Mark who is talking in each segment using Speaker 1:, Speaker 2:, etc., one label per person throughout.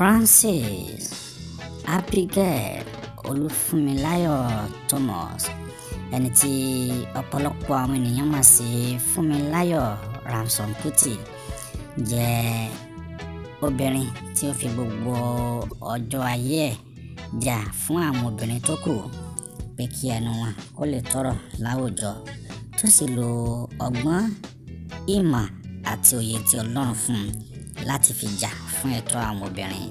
Speaker 1: Francis Abigail Olúfúnmiláyọ̀ Thomas ẹni tí ọ̀pọ̀lọpọ̀ àwọn ènìyàn mọ̀ sí Fúnmiláyọ̀ Ransome Kuti jẹ́ obìnrin tí ó fi gbogbo ọjọ́ ayé ẹ̀ jà fún àwọn obìnrin tó kù pé kí ẹnu wọn kó lè tọrọ láwùjọ tó sì lo ọgbọ́n ìmọ̀ àti òye tí Ọlọ́run fún un láti fi jà fún ẹ̀tọ́ àwọn obìnrin.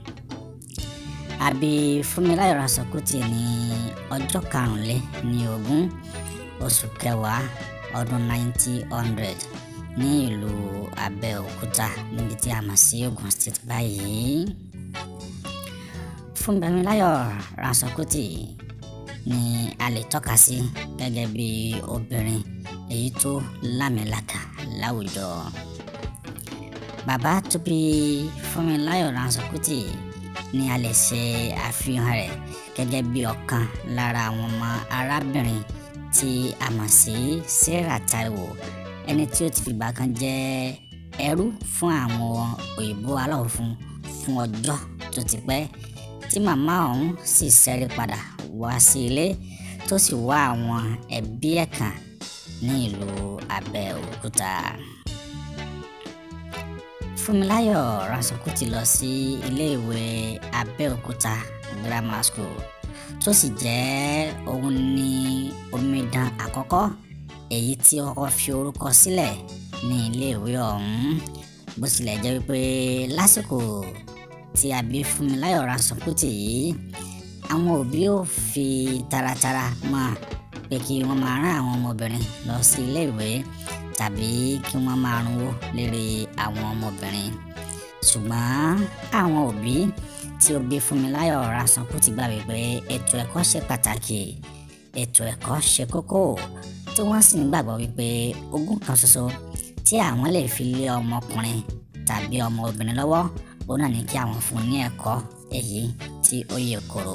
Speaker 1: A bí Fúnmiláyọ̀ Ransome Kuti ní ọjọ́ karùnlé ní ogún oṣù kẹwàá ọdún 1900 ní ìlú Abẹ́òkúta níbi tí a mọ̀ sí Ogun State báyìí. Fúnmiláyọ̀ Ransome Kuti ni a lè tọ́ka sí gẹ́gẹ́ bí obìnrin èyí tó lámìlaka láwùjọ. Bàbá tó bí Fúnmiláyọ̀ Ransome Kuti ni a lè ṣe àfihàn rẹ̀ gẹ́gẹ́ bí ọ̀kan lára àwọn ọmọ arábìnrin tí a mọ̀ sí Sarah Taiwo ẹni tí ó ti fìgbà kan jẹ́ ẹrú fún àwọn òyìnbó aláwọ̀ funfun fún ọjọ́ tó ti pẹ́ tí màmá ọ̀hún sì ṣẹ́rí padà wá sí ilé tó sì wá àwọn ẹbí ẹ̀ kàn ní ìlú Abẹ́òkúta. Fúnmiláyọ̀ Ransome Kuti lọ sí iléèwé Abẹ́òkúta Grammar School tó sì jẹ́ òun ní omidan àkọ́kọ́ èyí tí ó kọ́kọ́ fi orúkọ sílẹ̀ ní iléèwé ọ̀hún bó tilẹ̀ jẹ́ wípé lásìkò tí a bí Fúnmiláyọ̀ Ransome Kuti yìí àwọn òbí ò fi taratara mọ̀ pé kí wọ́n máa rán àwọn ọmọbìnrin lọ sí iléèwé tàbí kí wọ́n máa runwó lérí àwọn ọmọbìnrin ṣùgbọ́n àwọn òbí tí ó bí Fúnmiláyọ̀ Ransome Kuti gbà wípé ètò ẹ̀kọ́ ṣe pàtàkì ètò ẹ̀kọ́ ṣe kókó tí wọ́n sì ń gbàgbọ́ wípé ogún kan ṣoṣo tí àwọn lè fi lé ọmọkùnrin tàbí ọmọ obìnrin lọ́wọ́ òun náà ní kí àwọn fún un ní ẹ̀kọ́ èyí tí ó yè koro.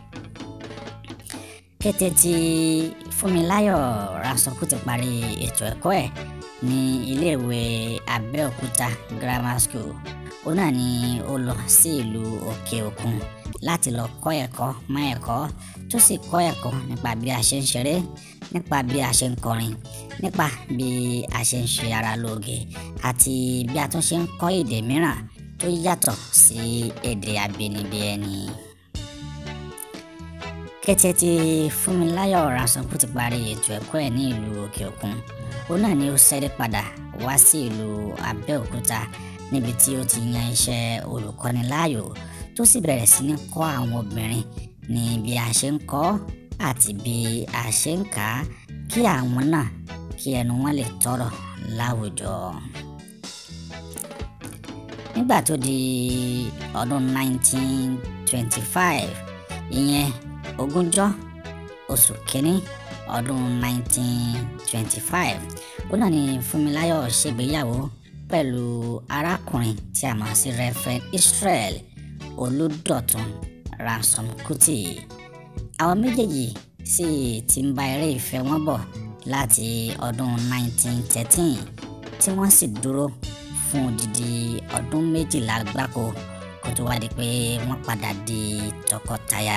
Speaker 1: kété tí Fúnmiláyọ̀ Ransome Kuti parí ètò ẹ̀kọ́ ẹ̀ ní iléèwé Abẹ́òkúta Grammar School òun náà ni ó lọ sí ìlú òkè òkun láti lọ kọ́ ẹ̀kọ́ mọ́ ẹ̀kọ́ tó sì kọ́ ẹ̀kọ́ nípa bí a ṣe ń ṣeré nípa bí a ṣe ń kọrin nípa bí a ṣe ń ṣe ara lóge àti bí a tún ṣe ń kọ́ èdè mìíràn tó yàtọ̀ sí èdè abínibí ẹni. kété tí Fúnmiláyọ̀ Ransome Kuti parí ètò ẹ̀kọ́ ẹ̀ ní ìlú òkè òkun òun náà ni ó ṣẹ́rí padà wá sí ìlú Abẹ́òkúta níbi tí ó ti yan iṣẹ́ olùkọ́ni láàyò tó sì bẹ̀rẹ̀ sí ní kọ́ àwọn obìnrin ní bí a ṣe ń kọ́ àti bí a ṣe ń kà á kí àwọn náà kí ẹnu wọn lè tọrọ láwùjọ. nígbà tó di ọdún 1925 ìyẹn ogúnjọ́ oṣù kínní ọdún 1925 ó náà ni Fúnmiláyọ̀ ṣègbéyàwó pẹ̀lú arákùnrin tí a mọ̀ sí Reverend Israel Olúdọ̀tun Ransome Kuti àwọn méjèèjì sì ti ń bá eré ìfẹ́ wọn bọ̀ láti ọdún 1913 tí wọ́n sì dúró fún odidi ọdún méjìlá gbáko kó tó wá di pé wọ́n padà di tọkọtaya.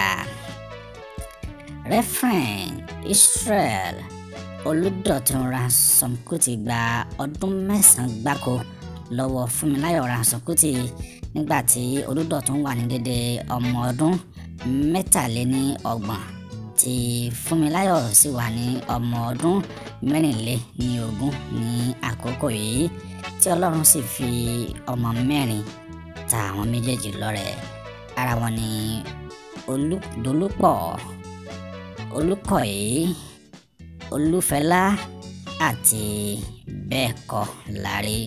Speaker 1: Reverend Israel Olúdọ̀tun Ransome Kuti gba ọdún mẹ́sàn-án gbáko lọ́wọ́ Fúnmiláyọ̀ Ransome Kuti nígbà tí Olúdọ̀tun wà ní dédé ọmọ ọdún mẹ́tàléní ọgbọ̀n tí Fúnmiláyọ̀ sì wà ní ọmọ ọdún mẹ́rìnléní ogún ní àkókò yìí tí Ọlọ́run sì fi ọmọ mẹ́rin ta àwọn méjèèjì lọ́rẹ ara wọn ni Olúdolúpọ̀ Olúkọ̀yí Olúfẹlá àti bẹ́ẹ̀ kọ́ lárí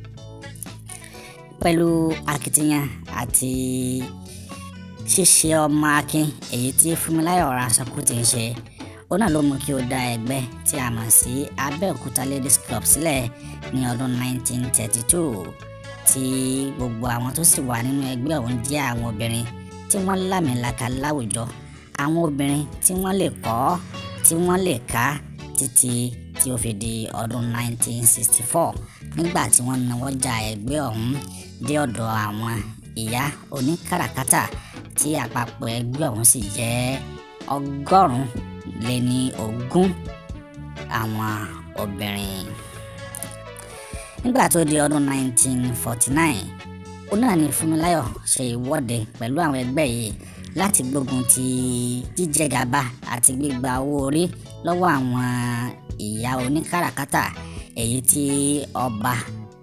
Speaker 1: pẹ̀lú akitiyan àti ṣíṣe ọmọ akin èyí tí Fúnmiláyọ̀ Ransome Kuti ń ṣe ó náà ló mú kí ó dá ẹgbẹ́ tí a mọ̀ sí Abẹ́òkúta Ladies Club sílẹ̀ ní ọdún 1932 tí gbogbo àwọn tó sì wà nínú ẹgbẹ́ ọ̀hún jẹ́ àwọn obìnrin tí wọ́n lámìlaka láwùjọ àwọn obìnrin tí wọ́n lè kọ́ tí wọ́n lè ká títí tí ó fi di ọdún 1964 nígbà tí wọ́n nawọ́ ja ẹgbẹ́ ọ̀hún dé ọ̀dọ̀ àwọn ìyá oníkàràkátà tí àpapọ̀ ẹgbẹ́ ọ̀hún sì jẹ́ ọgọ́rùn-ún lé ní ogún àwọn obìnrin. nígbà tó di ọdún 1949 ó náà ní Fúnmiláyọ̀ ṣe ìwọ́de pẹ̀lú àwọn ẹgbẹ́ yìí láti gbógun ti jíjẹgàba àti gbígba owó orí lọ́wọ́ àwọn ìyá oníkàràkátà èyí tí ọba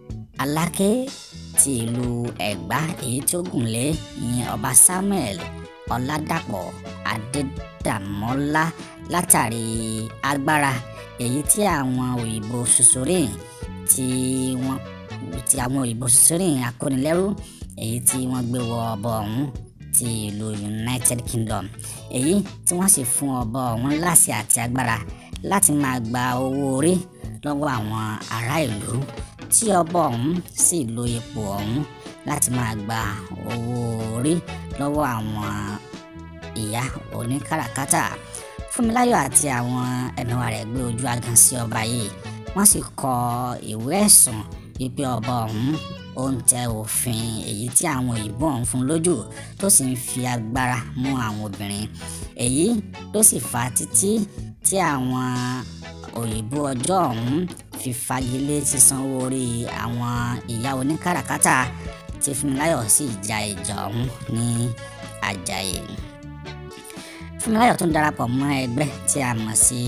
Speaker 1: Aláké ti ìlú Ẹ̀gbá èyí tí ó gùn lé ìyẹn ọba Samuel Ọládàpọ̀ Adédàmọ́lá látàrí agbára èyí tí àwọn òyìnbó Sosorin tí wọ́n tí àwọn òyìnbó Sosorin akónilẹ́rú èyí tí wọ́n gbé wọ ọba ọ̀hún ti ìlú United Kingdom èyí tí wọ́n sì fún ọba ọ̀hún láṣẹ àti agbára láti máa gba owó orí lọ́wọ́ àwọn ará ìlú tí ọba ọ̀hún sì lo ipò ọ̀hún láti máa gba owó orí lọ́wọ́ àwọn ìyá oníkàràkátà Fúnmiláyọ̀ àti àwọn ẹ̀mẹ̀wà rẹ̀ gbé ojú agan sí ọba yìí wọ́n sì kọ ìwé ẹ̀sùn wípé ọba ọ̀hún ó ń tẹ òfin èyí tí àwọn òyìnbó ọ̀hún fún lójú tó sì ń fi agbára mú àwọn obìnrin èyí ló sì fà á títí tí àwọn òyìnbó ọjọ́ ọ̀hún fi fagilé sísan owó orí àwọn ìyá oníkàràkátà tí Fúnmiláyọ̀ sì ja ìjà ọ̀hún ní Àjàyè Fúnmiláyọ̀ tún darapọ̀ mọ́ ẹgbẹ́ tí a mọ̀ sí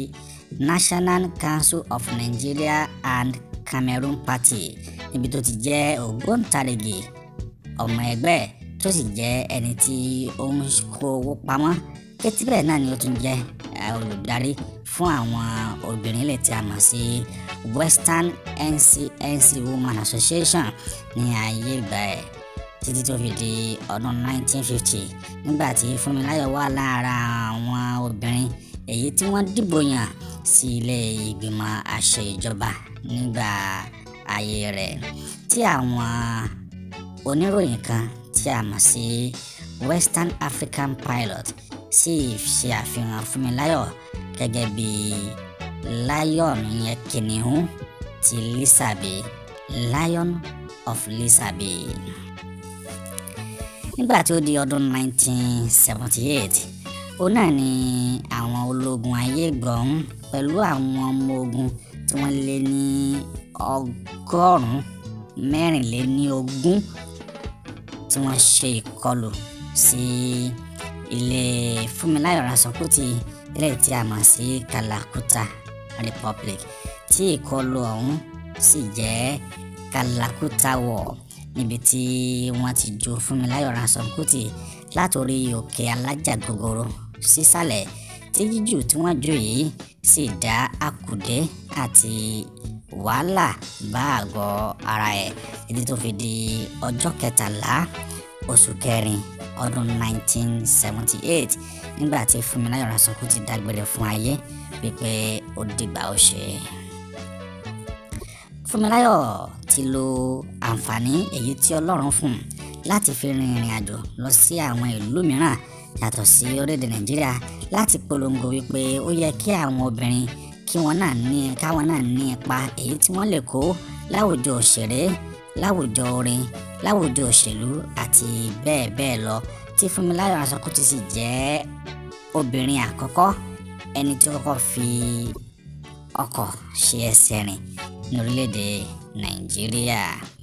Speaker 1: National Council of Nigeria and Cameroon Party níbi tó ti jẹ́ ògbóǹtarìgì ọmọ ẹgbẹ́ tó sì jẹ́ ẹni tí ó ń kó owó pamọ́ kétí bẹ́ẹ̀ náà ni ó tún jẹ́ olùdarí fún àwọn obìnrin ilẹ̀ tí a mọ̀ sí Western NC NC Women Association ní ayé ìgbà ẹ̀ títí tó fi di ọdún 1950 nígbà tí Fúnmiláyọ̀ wà lára àwọn obìnrin èyí tí wọ́n dìbò yàn sí ilé ìgbìmọ̀ àṣẹ ìjọba nígbà ayé rẹ̀ tí àwọn oníròyìn kan tí a mọ̀ sí Western African Pilot sì ṣe àfihàn Fúnmiláyọ̀ gẹ́gẹ́ bí lion yẹn kìnìún ti Lisabi Lion of Lisabi nígbà tí ó di ọdún 1978 òun náà ni àwọn ológun ayé gbọ̀n pẹ̀lú àwọn ọmọ ogun tí wọ́n lé ní ọgọ́rùn-ún mẹ́rìnléníogún tí wọ́n ṣe ìkọlù sí ilé Fúnmiláyọ̀ Ransome-Kuti ilé tí a mọ̀ sí Kalakuta Republic tí ìkọlù ọ̀hún sì jẹ́ Kalakuta War níbi tí wọ́n ti ju Fúnmiláyọ̀ Ransome-Kuti látòrí òkè alájà gogoro sísàlẹ̀ tí jíjù tí wọ́n jù yìí sì dá àkùdé àti wàhálà bá àgọ́ ara ẹ̀ títí tó fi di ọjọ́ kẹtàlá oṣù kẹrin ọdún 1978 nígbà tí Fúnmiláyọ̀ Ransome-Kuti dágbére fún ayé wípé ó dìgbà ó ṣe. Fúnmiláyọ̀ ti lo àǹfààní èyí tí Ọlọ́run fún un láti fi rin ìrìn àjò lọ sí àwọn ìlú mìíràn yàtọ̀ sí orílẹ̀-èdè Nàìjíríà láti polongo wípé ó yẹ kí àwọn obìnrin kí wọ́n náà ní káwọn náà ní ipa èyí tí wọ́n lè kó láwùjọ òṣèré láwùjọ orin láwùjọ òṣèlú àti bẹ́ẹ̀ bẹ́ẹ̀ lọ tí Fúnmiláyọ̀ Ransome-Kuti sì jẹ́ obìnrin àkọ́kọ́ ẹni tí ó kọ́kọ́ fi ọkọ̀ ṣe ẹsẹ̀ rìn ní orílẹ̀-èdè Nàìjíríà.